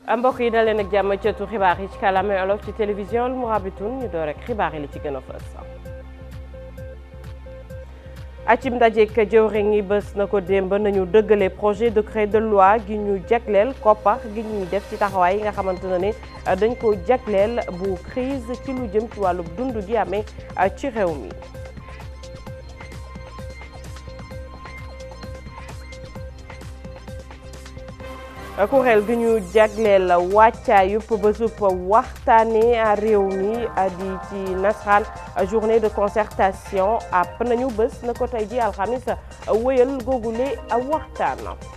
mbokk yi daleen ak jàmm cëtu xibaar yi ci kàllaamay olof ci télévision Al Mourabitoun ñu door rek xibaar yi li ci gën a fës acim ndajeek jëwriñ yi bés na ko démb nañu dëggale projet décret de loi gi ñu jagleel koppar gi ñuy def ci taxawaay yi nga xamante ne ne dañ ko jagleel bu crise ci lu jëm ci wàllu dund gi amee ci réew mi kuréel gi ñu jagleel wàccaayub bésub waxtaane réew mi di ci nasaraan journée de concertation àpp nañu bés na ko tey ji alxamis wéyal googule waxtaan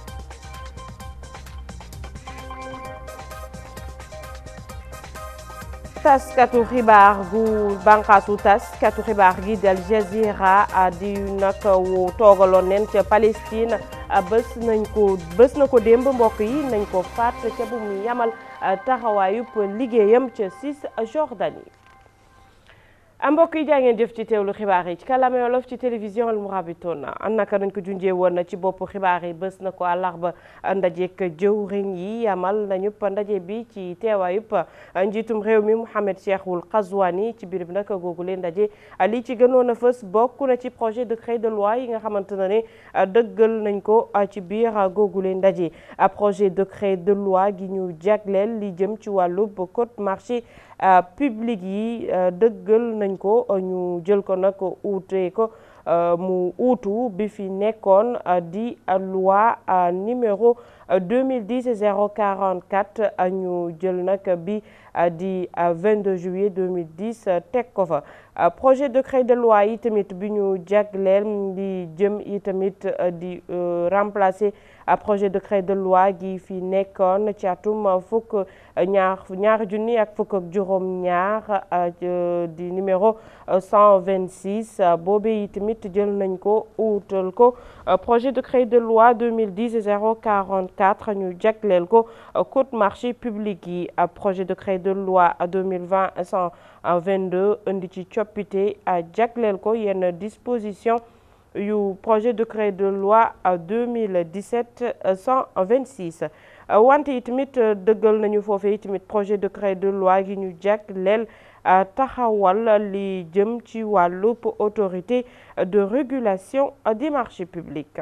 taskatu xibaar gu bànqaasu taskatu xibaar gi di Al Jazeera di nag wu toogaloon neen ca Palestine bés nañ ko bés na ko démb mbokk yi nañ ko faat ca bu mu yamal taxawaayub liggéeyam ca Cisjordanie mbokk yi jaa ngeen jëf ci teewlu xibaar yi ci kàllaame wolof ci télévision Al Mourabitoun naka nañ ko junjee woon na ci bopp xibaar yi bés na ko àllarba ndajeek jëwriñ yi yamal nañu ndaje bi ci teewaayub njiitum réew mi Mohamed Cheikhul Qazwani ci biir nag googu leen ndaje li ci gënoon a fës bokk na ci projet décret de loi yi nga xamante ne ne dëggal nañ ko ci biir googu leen ndaje projet décret de loi gi ñu jagleel li jëm ci wàllub code marché public yi dëggal nañ ko ñu jël ko nag uute ko mu uutu bi fi nekkoon di loi numéro 2010 044 ñu jël nag bi di 22 juillet 2010 teg ko fa projet décret de loi yi tamit bi ñu jagleel di jëm yi tamit di remplacer projet décret de loi gi fi nekkoon ci atum fukk ñaar ñaari junni ak fukk ak juróom ñaar di numéro 126 boobe yi tamit jël nañ ko uutal ko projet décret de loi 2010 044 ñu jagleel ko code marché public yi projet décret de loi 2020 122 indi ci coppite jagleel ko yenn disposition yu projet décret de loi 2017 126 wante yi tamit dëggal nañu foofee tamit projet décret de loi gi ñu jagleel taxawal li jëm ci wàllub autorité de régulation des marchés publics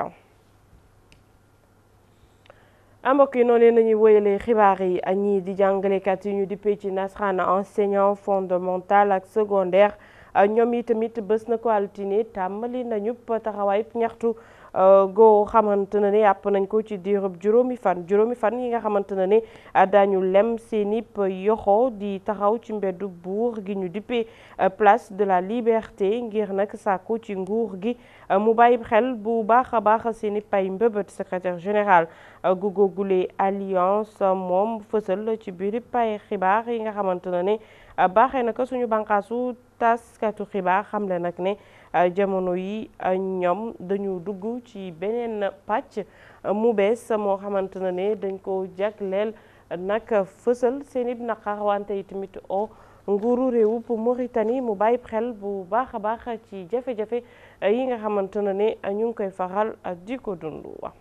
mbokk yi noonu nañuy wéyalee xibaar yi ñii di jàngalekat yi ñu dippee ci nasaraan enseignant fondamental ak secondaire ñoom yi tamit bés na ko altine tàmbali nañu taxawaay ñaxtu goo xamante ne ne yàpp nañ ko ci diirub juróomi fan juróomi fan yi nga xamante ne ne daañu lem seeni yoxo di taxaw ci mbeddu buur gi ñu dippee place de la liberté ngir nag sàkku ci nguur gi mu bàyyi xel bu baax a baax seeni pay mbëbët secrétaire général gu googule alliance moom fësal ci biir pay xibaar yi nga xamante ne ne baaxee na ko suñu bànqaasu taskatu xibaar xamle nag ne jamono yi ñoom dañu dugg ci beneen pàcc mu bees moo xamante ne ne dañ ko jagleel nag fësal seen i naqar wante yi tamit o nguuru réewu Mauritanie mu bàyyi xel bu baax a baax ci jafe-jafe yi nga xamante ne ne ñu ngi koy faral di ko dund wa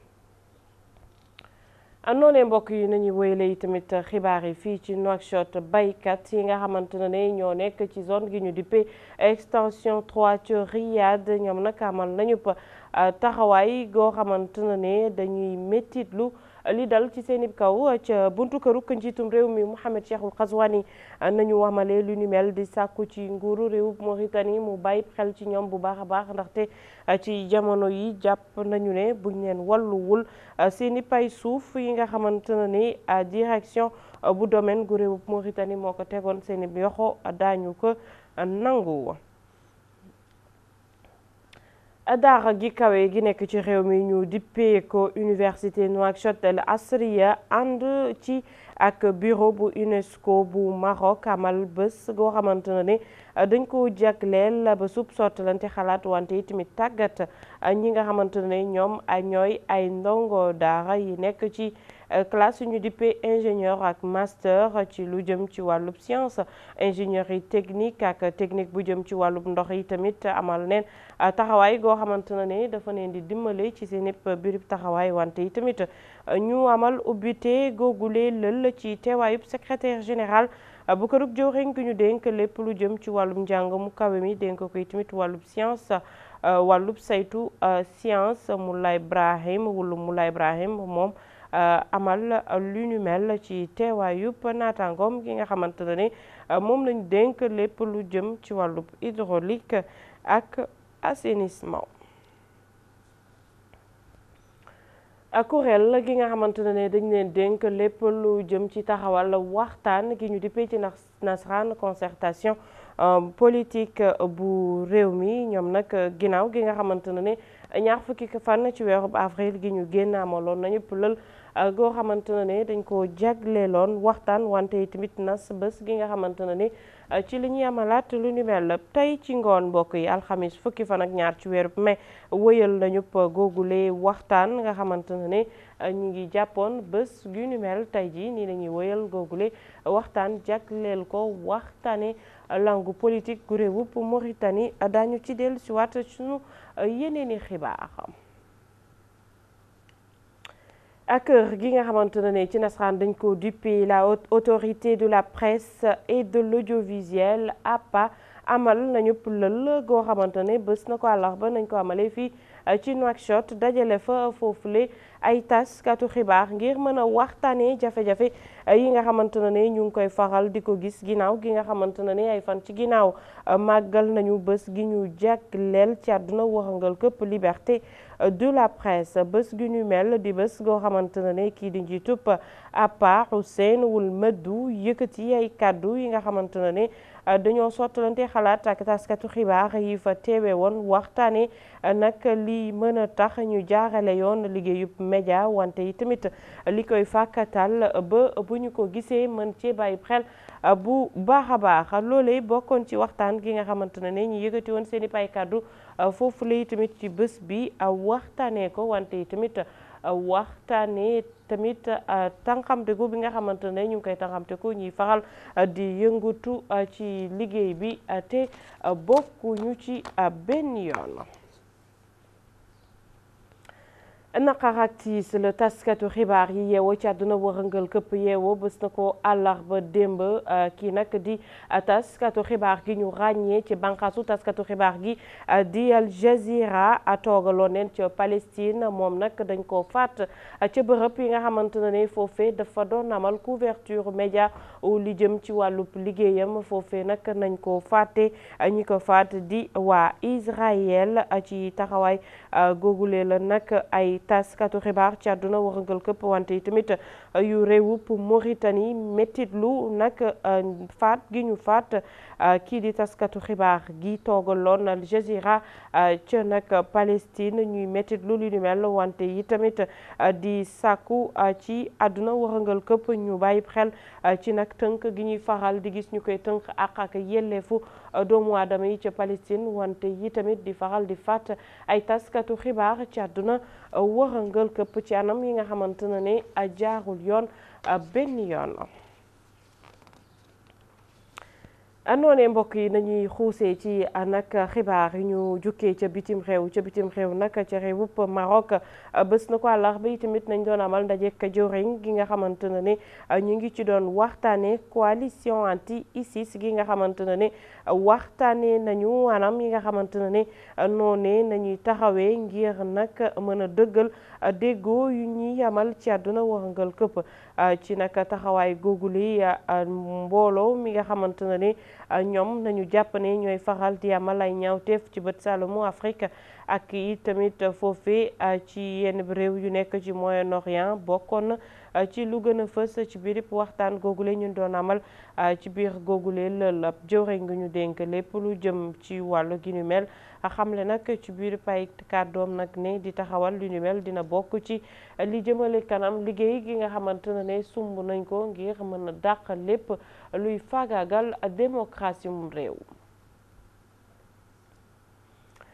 noonee mbokk yi nañu wéyale yi tamit xibaar yi fii ci Nouakchott baykat yi nga xamante ne ñoo nekk ci zone gi ñu dippee extension 3 ci Riyad ñoom nag amal nañu taxawaay goo xamante ne dañuy méttitlu li dal ci seen i kaw ca buntu këru njiitum réew mi Mohamed Cheikhul Qazwani nañu wamale lu ni mel di sàkku ci nguuru réew Mauritanie mu bàyyi xel ci ñoom bu baax a baax ndaxte ci jamono yi jàpp nañu ne buñ leen walluwul seen i pay suuf yi nga xamante ne ni direction bu domaine gu réew Mauritanie moo ko tegoon seen i yoxo daañu ko nangu. daara gi kawe gi nekk ci réew mi ñu dippee ko université Nouakchott El Asriya ànd ci ak bureau bu UNESCO bu Maroc amal bés goo xamante ne dañ ko jagleel ba sub sottalante xalaat wante yi tamit tàggat ñi nga xamante ne ñoom ñooy ay ndongo daara yi nekk ci classe ñu dippee ingénieur ak master ci lu jëm ci wàllub science ingénierie technique ak technique bu jëm ci wàllub ndox yi tamit amal neen taxawaay goo xamante ne ne dafa neen di dimbale ci seen ëpp birib taxawaay wante yi tamit ñu amal ubbite googule lël ci teewaayub secrétaire général bu kërub jëwriñ gi ñu dénk lépp lu jëm ci wàllum njàng mu kawe mi dénk koy tamit wàllub science wàllub saytu science Moulay Ibrahim wulu Moulay Ibrahim moom amal lu ñu mel ci teewaayub naataangoom gi nga xamante ne moom lañu dénk lépp lu jëm ci wàllub hydraulique ak assainissement kuréel gi nga xamante ne dañ leen dénk lépp lu jëm ci taxawal waxtaan gi ñu dippee ci nasaraan concertation politique bu réew mi ñoom nag ginnaaw gi nga xamante ne ñaar fukki fan ci weeru avril gi ñu génn amaloon nañu lël goo xamante ne dañ ko jagleeloon waxtaan wante tamit nas bés gi nga xamante ne ci li ñuy amalaat lu ni mel tey ci ngoon mbokk yi alxamis fukki fan ak ñaar ci weeru mai wëyal nañu googule waxtaan nga xamante ne ñu ngi jàppoon bés gu ni mel tey jii nii lañuy wëyal googule waxtaan jagleel ko waxtaane langue politique gu réewub Mauritanie daañu ci dellu si waat suñu yeneeni xibaar ak kër gi nga xamante ne ci nasaraan dañ ko duppee la haute autorité de la presse et de l'audiovisuel APA amal nañu lël goo xamante ne bés na ko àllarba nañ ko amalee fii ci Nouakchott dajale fa foofule ay taskatu xibaar ngir mën a waxtaanee jafe-jafe yi nga xamante ne ñu ngi koy faral di ko gis ginnaaw gi nga xamante ne ay fan ci ginnaaw màggal nañu bés gi ñu jagleel ci àdduna waxangal këpp liberté de la presse bés gi ñu mel di bés goo xamante ne kii di njiitub APA Hussein Wul Meddu yëkkati ay kàddu yi nga xamante ne dañoo sottalante xalaat ak taskatu xibaar yi fa teewe woon waxtaane nag li mën a tax ñu jaarale yoon liggéeyub média wante yi tamit li koy fàkkatal ba bu ñu ko gisee mën cee bàyyi xel bu baax a baax loolee bokkoon ci waxtaan gi nga xamante ne ñu yëkkati woon seen i pay kàddu foofu lay tamit ci bés bi waxtaanee ko wante yi tamit waxtaanee tamit tànqamteku bi nga xamante ne ñu ngi koy tànqamteku ñuy faral di yëngatu ci liggéey bi te bokkuñu ci benn yoon. naqar ak tiis la taskatu xibaar yi yeewoo ci àdduna wërëngal këpp yeewoo bés na ko àllarba démb kii nag di taskatu xibaar gi ñu ràññee ci bànqaasu taskatu xibaar gi di Al Jazeera toogaloon neen ca Palestine moom nag dañ ko faat ca bërëb yi nga xamante ne foofee dafa doon amal couverture média li jëm ci wàllub liggéeyam foofee nag nañ ko fàtte ñi ko faat di waa Israël ci taxawaay googule la nag ay taskatu xibaar ci àdduna wërëngal këpp wante yi tamit yu réewub Mauritanie méttit lu nag faat gi ñu faat kii di taskatu xibaar gi toogaloon Al Jazeera ca nag Palestine ñuy méttit lu li ni mel wante yi tamit di sàkku ci àdduna wërëngal këpp ñu bàyyi xel ci nag tënk gi ñuy faral di gis ñu koy tënk ak ak yelleefu doomu aadama yi ca Palestine wante yi tamit di faral di faat ay taskatu xibaar ci àdduna wërëngal këpp ci anam yi nga xamante ne ne jaarul yoon benn yoon noonee mbokk yi nañuy xuusee ci nag xibaar yi ñu jukkee ca bitim réew ca bitim réew nag ca réewup Maroc bés na ko àllarba yi tamit nañ doon amal ndajek jëwriñ gi nga xamante ne ne ñu ngi ci doon waxtaane coalition anti ISIS gi nga xamante ne ne waxtaane nañu anam yi nga xamante ne ne noonee nañuy taxawee ngir nag mën a dëggal déggoo yu ñuy amal ci àdduna wërngal këpp ci nag taxawaay googuli mbooloo mi nga xamante ne ne ñoom nañu jàpp ne ñooy faral di amal ay ñaawteef ci bët saalumu Afrique ak i tamit foofee ci yenn réew yu nekk ci Moyen-Orient bokkoon ci lu gën a fës ci biir waxtaan googule ñu doon amal ci biir googule lël ab jëwriñ ngi ñu dénk lépp lu jëm ci wàllu gi ñu mel xamle nag ci biir pay kàddoom nag ne di taxawal lu ñu mel dina bokk ci li jëmale kanam liggéey gi nga xamante ne ne sumb nañ ko ngir mën a dàq lépp luy faagaagal démocratie mu réew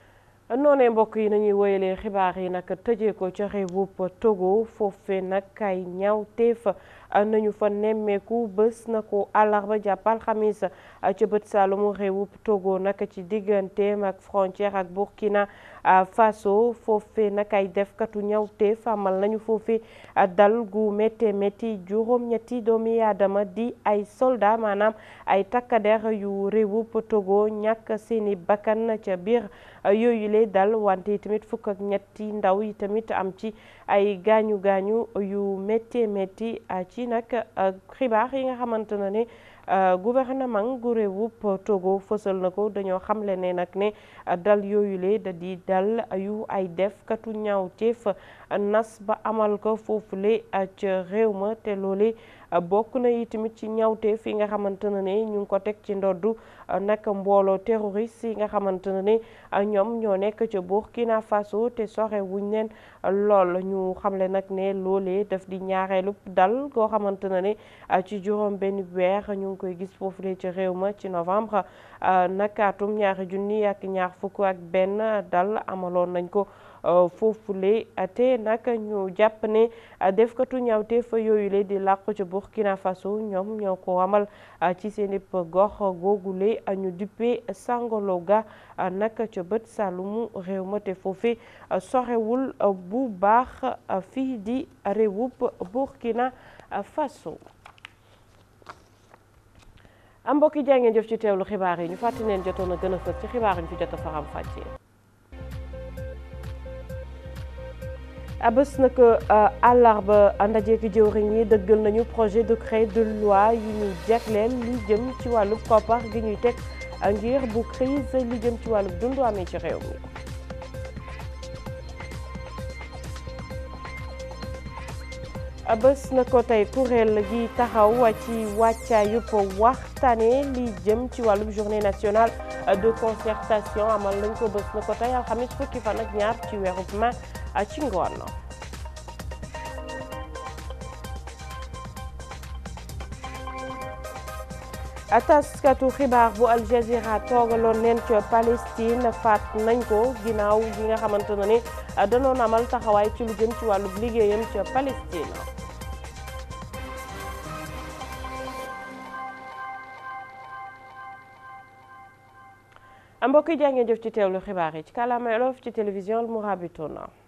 noonee mbokk yi nañuy woyalee xibaar yi nag tëjee ko ca réewub Togo foofee nag ay ñaawteef nañu fa nemmeeku bés na ko àllarba jàpp alxamis ca bët saalumu réewub Togo nag ci digganteem ak frontière ak Burkina Faso foofee nag ay defkatu ñaawteef amal nañu foofee dal gu métti métti juróom-ñetti doomi aadama di ay soldat maanaam ay takkader yu réewub Togo ñàkk seeni bakkan ca biir yooyu lay dal wante tamit fukk ak ñetti ndaw yi tamit am ci ay gaañu gaañu yu métti métti ci nag xibaar yi nga xamante ne ne gouvernement gu réewub Togo fësal na ko dañoo xamle ne nag ne dal yooyu le da di dal yu ay def katu ñaawteef nas ba amal ko foofule ca réew ma te loole bokk na yi tamit ci ñaawteef yi nga xamante ne ne ñu ngi ko teg ci ndoddu nag mbooloo terroriste yi nga xamante ne ne ñoom ñoo nekk ca Burkina Faso te soxe wuñ leen lool ñu xamle nag ne loolee daf di ñaareelu dal goo xamante ne ne ci juróom benn weer ñu ngi koy gis foofule ci réew ma ci novembre nag atum ñaari junni ak ñaar fukk ak benn dal amaloon nañ ko foofule te nag ñu jàpp ne defkatu ñaawte fa yooyu le di làqu ci Burkina Faso ñoom ñoo ko amal ci seen gox googule ñu duppee Sangologa nag ca bët sàllumu réew ma te foofe sorewul bu baax fii di réewub Burkina Faso am mbokki jaa ngeen jëf ci teewlu xibaar yi ñu fàttali leen jotoon a gën a fës ci xibaar yi ñu fi jot a faram fàccee bés nag àllarba ndaje ki jëwriñ yi dëggal nañu projet de décret de loi yi ñuy jagleel li jëm ci wàllu koppar gi ñuy teg ngir bu crise li jëm ci wàllu dundu amee ci réew mi bés na ko tey kuréel gi taxaw ci wàccaayub waxtaane li jëm ci wàllub journée nationale de concertation amal nañ ko bés na ko tey alxamis fukki fan ak ñaar ci weerub mai ci ngoon taskatu xibaar bu Al Jazeera toogaloon leen ca Palestine faat nañ ko ginnaaw gi nga xamante ne ni danoon amal taxawaay ci lu jëm ci wàllu liggéeyam ca Palestine mbokk yi jaa ngeen jëf ci teewlu xibaar yi ci kàllaama Wolof ci télévision Al Mourabitouna